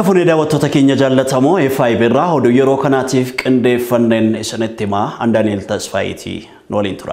fuunee daawwattoota keenya jaallatamoo FIB irraa oduu yeroo kanaatiif qindeeffanneen isinitti himaa an Daani'el Tasfaayitii waliin tura.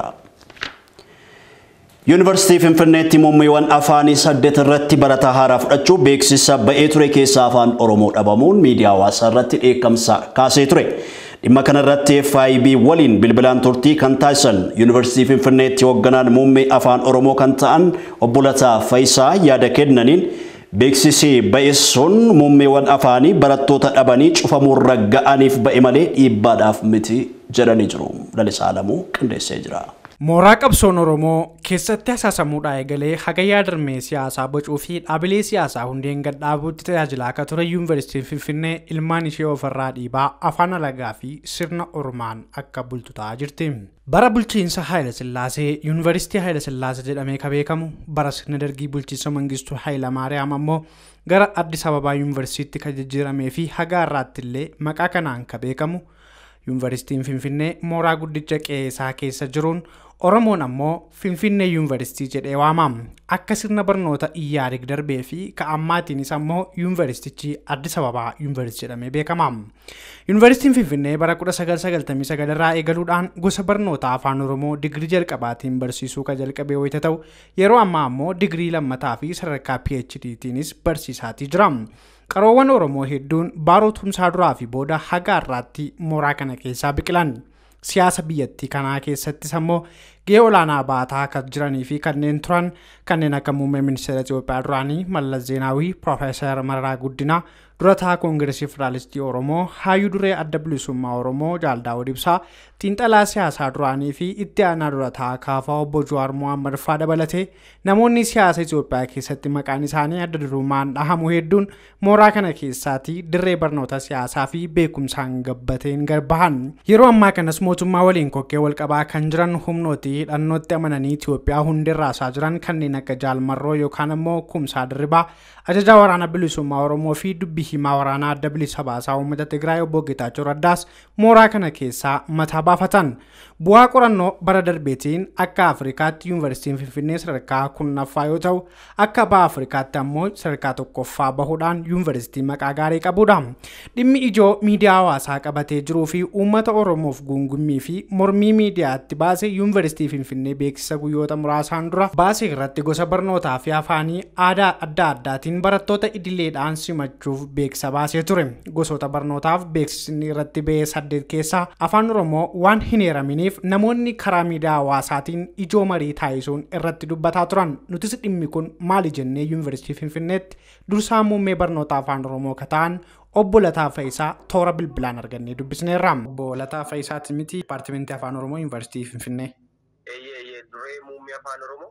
Yuunivarsiitii Finfinneetti muummeewwan afaanii saddeet irratti barataa haaraa fudhachuu beeksisa ba'ee ture keessaa afaan Oromoo dhabamuun miidiyaa hawaasaa irratti dheekkamsa kaasee ture. Dhimma kanarratti FIB waliin bilbilaan turtii kan taasisan Yuunivarsiitii Finfinneetti hoogganaan muummee afaan Oromoo kan ta'an obbo Lataa Faayisaa yaada kennaniin beeksisi ba'e sun muummeewwan afaanii barattoota dhabanii cufamuurra ga'aniif ba'e malee dhiibbaadhaaf miti jedhanii jiru. Lalisaa Alamuu qindeessee jira. Mooraa qabsoon Oromoo keessatti asaasamuudhaa eegalee hagayyaa darmee siyaasaa bocuu fi dhaabilee siyaasaa hundeen gad dhaabuutti tajaajilaa akka ture Yuunivarsiitiin Finfinnee ilmaan ishee ofirraa dhiibaa afaan alagaa fi sirna Oromaan akka bultu ta'aa jirti. Bara bulchiinsa Haayila Sillaasee Yuunivarsiitii Haayila Sillaasee jedhamee kan beekamu bara sirna dargii bulchiinsa Mangistuu Haayila Maariyaam ammoo gara Addis Ababaa Yuunivarsiitii kan jijjiiramee fi haga har'aatti illee maqaa kanaan kan beekamu Yuunivarsiitiin Finfinnee mooraa guddicha qe'eesaa keessa jiruun Oromoon ammoo Finfinnee Yuunivarsiitii jedhee waamama. Akka sirna barnoota iyyaarig darbee fi ka'ammaatiinis ammoo Yuunivarsiitichi Addis Ababaa Yuunivarsiitii jedhamee beekama. Yuunivarsiitiin Finfinnee bara 1999 irraa eegaluudhaan gosa barnoota afaan Oromoo digirii jalqabaatiin barsiisuu kan jalqabee wayita ta'u yeroo ammaa ammoo digirii lammataa fi sadarkaa PhDtiinis barsiisaatii jira. Qaroowwan Oromoo hedduun barootumsaa duraa fi booda haga har'aatti mooraa kana keessaa biqilan. Siyaasa biyyattii kanaa keessattis ammoo gahee olaanaa baataa kan jiranii fi kanneen turan kanneen akka muummee ministeera Itoophiyaa duraanii Mallas Zeenaawii, Piroofeesar Mararaa Guddinaa, durataa Koongireesii Federaalistii Oromoo, Hayyuu Duree Adda Bilisummaa Oromoo Jaaldaawud Ibsaa, xiinxalaa siyaasaa duraanii fi itti aanaa durataa kaafaa obbo Jawaar Mohaammed fa'aa dabalatee namoonni siyaasa Itoophiyaa keessatti maqaan isaanii adda durummaan dhahamu hedduun mooraa kana keessaatti dirree barnoota siyaasaa fi beekumsaan gabbateen garbahan. Yeroo ammaa kanas mootummaa waliin kokkee walqabaa kan jiran humnooti hidhannootti amananii Itoophiyaa hundirraasaa jiran kanneen akka Jaalmarroo yookaan ammoo Kumsaa Dirribaa ajajaa waraana bilisummaa Oromoo fi dubbii himaa waraanaa adda bilisa baasaa uummata Tigraay obbo Geetaachoo Raddaas mooraa kana keessaa mataa baafatan. Bu'aa qorannoo bara darbeetiin akka Afrikaatti Yuunivarsiitiin Finfinnee sadarkaa kurnaffaa yoo ta'u akka baha Afrikaatti ammoo sadarkaa tokkoffaa bahuudhaan Yuunivarsiitii maqaa gaarii qabudha. Dhimmi ijoo miidiyaa hawaasaa qabatee jiruu fi uummata Oromoof guungummii fi mormii miidiyaatti baase Yuunivarsiitii Finfinnee beeksisa guyyoota muraasaan dura baase irratti gosa barnootaa fi afaanii aadaa adda addaatiin barattoota idileedhaan simachuuf beeksisa baasee ture. Gosoota barnootaaf beeksisni irratti ba'ee saddeet keessaa afaan Oromoo waan hin eeraminiif namoonni karaa miidiyaa hawaasaatiin ijoo marii taasisuun irratti dubbataa turan. Nutis dhimmi kun maali jennee Yuunivarsiitii Finfinneetti dursaa muummee barnoota afaan Oromoo kan ta'an obbo Lataa Faayisaa toora bilbilaan argannee dubbisneerra. Obbo Lataa Faayisaati miti Dipaartimentii Afaan Oromoo Yuunivarsiitii Finfinnee. Eeyyee duree muummee afaan Oromoo.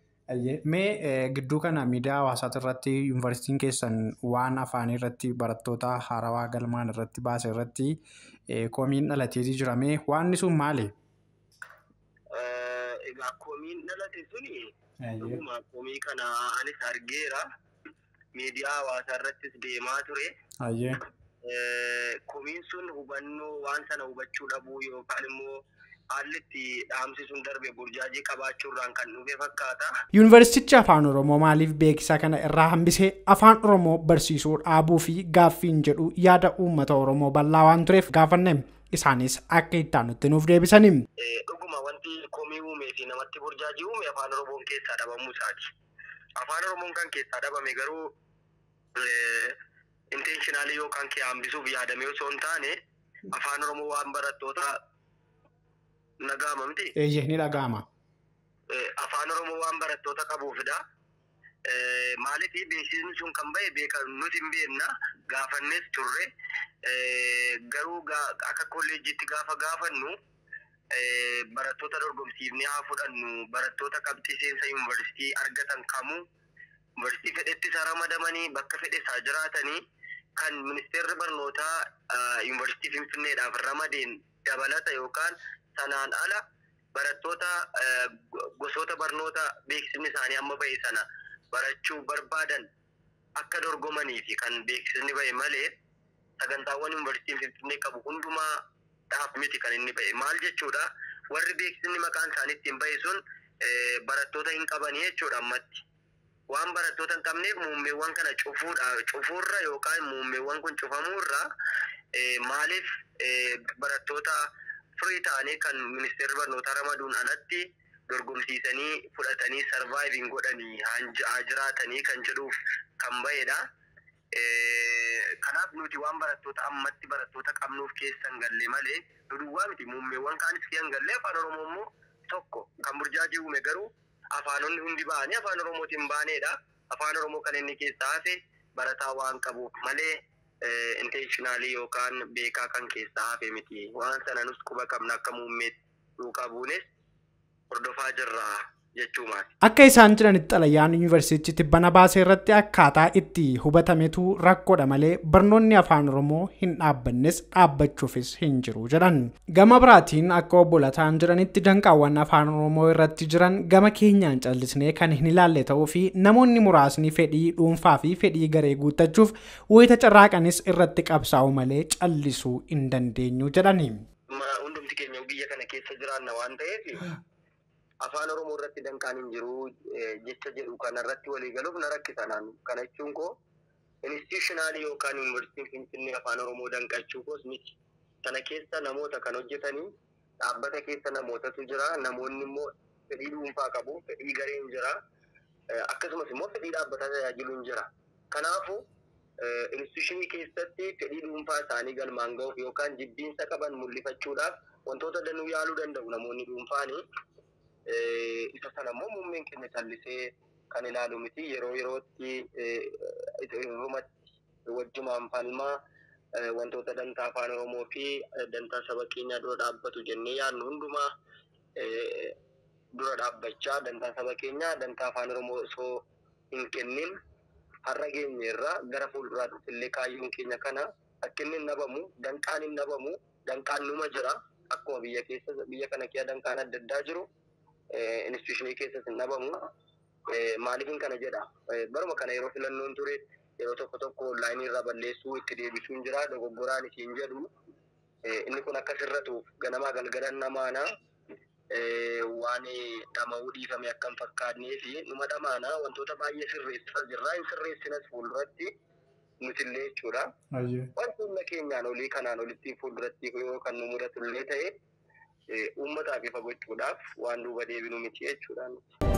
Mee gidduu kana miidiyaa hawaasaa irratti yuunivarsiitiin keessan waan afaanii irratti barattoota haarawaa galmaan irratti baase irratti komiin dhalateetii jira. Mee waan sun maali? Egaa komiin dhalate suni dhuguma komii kana anis argeera. Miidiyaa hawaasaa irrattis deemaa ture. Komiin sun hubannoo waan sana hubachuu dhabuu yookaan immoo haalli itti dhaamsisuun darbe burjaajii qabaachuurraan kan dhufe fakkaata. Yuunivarsiitichi Afaan Oromoo maaliif beeksisa kana irraa hambisee Afaan Oromoo barsiisuu dhaabuu fi gaaffiin jedhu yaada uummata Oromoo bal'aa waan tureef gaafanne isaanis akka itti nutti nuuf deebisanii. Dhuguma wanti komii uumee fi namatti burjaajii uume Afaan Oromoon keessaa dhabamuu isaati. Afaan Oromoon kan keessaa dhabame garuu intenshinaalii yookaan kee hambisuuf yaadamee osoo hin taane Afaan Oromoo waan barattoota Nagaama miti. Eeyyee ni dhaga'ama. Afaan Oromoo waan barattoota qabuufidha. Maaliif beeksisni sun kan bahe nuti hin beekna gaafannes turre garuu akka kolleejjiitti gaafa gaafannu barattoota dorgomsiifnee haa fudhannu barattoota qabxii seensa yuunivarsiitii argatan kamuu yuunivarsiitii fedhetti isaa ramadamanii bakka fedhe isaa jiraatanii kan ministeerri barnootaa yuunivarsiitii finfinneedhaaf ramadeen dabalata yookaan sanaan ala barattoota gosoota barnoota beeksisni isaanii amma bahe sana barachuu barbaadan akka dorgomanii fi kan beeksisni bahe malee sagantaawwan yuunivarsiitiin finfinnee qabu hundumaa dhaaf miti kan inni bahe maal jechuudha warri beeksisni maqaan isaanii ittiin bahe sun barattoota hin qabanii jechuudha ammatti waan barattoota hin qabneef muummeewwan kana cufuudha cufuurra yookaan muummeewwan kun cufamuurra maaliif barattoota firii ta'anii kan ministeerri barnootaa ramaduun alatti dorgomsiisanii fudhatanii sarvaayiviin godhanii haa jiraatanii kan jedhuuf kan bahedha. Kanaaf nuti waan barattoota ammatti barattoota qabnuuf keessa hin galle malee nu duwwaa miti muummeewwan kaanis keessa hin galle afaan oromoo immoo tokko kan burjaajii uume garuu afaanonni hundi ba'anii afaan oromootiin baanedha. Afaan oromoo kan inni keessaa hafe barataa waan qabuuf malee intentionaalii yookaan beekaa kan keessaa hafe miti. Waan sana nus quba qabna akka muummeetti duukaa buunes hordofaa jirra jechuumaati. Akka isaan jedhanitti xalayyaan yuunivarsiitiitti bana baasee irratti akkaataa itti hubatametu rakkoodha malee barnoonni afaan oromoo hin dhaabbannes dhaabbachuufis hin jiru jedhan. Gama biraatiin akka obbo Lataan jedhanitti danqaawwan afaan oromoo irratti jiran gama keenyaan callisnee kan hin ilaalle ta'uu fi namoonni muraasni fedhii dhuunfaa fi fedhii garee guuttachuuf wayita carraaqanis irratti qabsaa'u malee callisuu hin dandeenyu jedhani. Hundumti keenya biyya kana keessa jiraanna waan ta'eef afaan oromoo irratti danqaan hin jiru jecha jedhu kanarratti walii galuuf na rakkisa naan kana jechuun koo institutionaalii yookaan yuunivarsiitiin finfinnee afaan oromoo danqachuu koos miti sana keessa namoota kan hojjetanii dhaabbata keessa namootatu jira namoonni immoo fedhii dhuunfaa qabu fedhii gareen jira akkasumas immoo fedhii dhaabbataa tajaajiluun jira kanaafu institushinii keessatti fedhii dhuunfaa isaanii galmaan ga'uuf yookaan jibbiinsa qaban mul'ifachuudhaaf wantoota danuu yaaluu danda'u namoonni dhuunfaanii isa sana immoo muummeen keenya callisee kan ilaalu miti yeroo yerootti irrumatti wajjumaan falmaa wantoota dantaa afaan oromoo fi dantaa saba keenyaa dura dhaabbatu jennee yaadnu hundumaa dura dhaabbachaa dantaa saba keenyaa dantaa afaan oromoo osoo hin kennin har'a geenye irraa gara fuulduraatti illee kaayyoon keenya kana akka inni hin dhabamu danqaan hin dhabamu danqaan numa jira akkuma biyya keessa biyya kana keessa danqaan adda addaa jiru. institushinii keessas hin dhabamu. Maaliifin kana jedha? Baruma kana yeroo filannoon ture yeroo tokko tokko onlaayinii irraa balleessuu itti deebisuun jira dogoggoraan isiin jedhu. Inni kun akka sirratuuf ganamaa galgalan namaana waan dhama'uu dhiifame akka hin fakkaannee fi numa dhamaana wantoota baay'ee sirreessaa jirra. Hin sirreessinas fuulduratti nutillee jechuudha. Wanti humna keenyaan olii kanaan olitti fuulduratti yoo kan nu mudatu illee ta'e uummataaf ifa gochuudhaaf waan duuba deebinu miti jechuudha.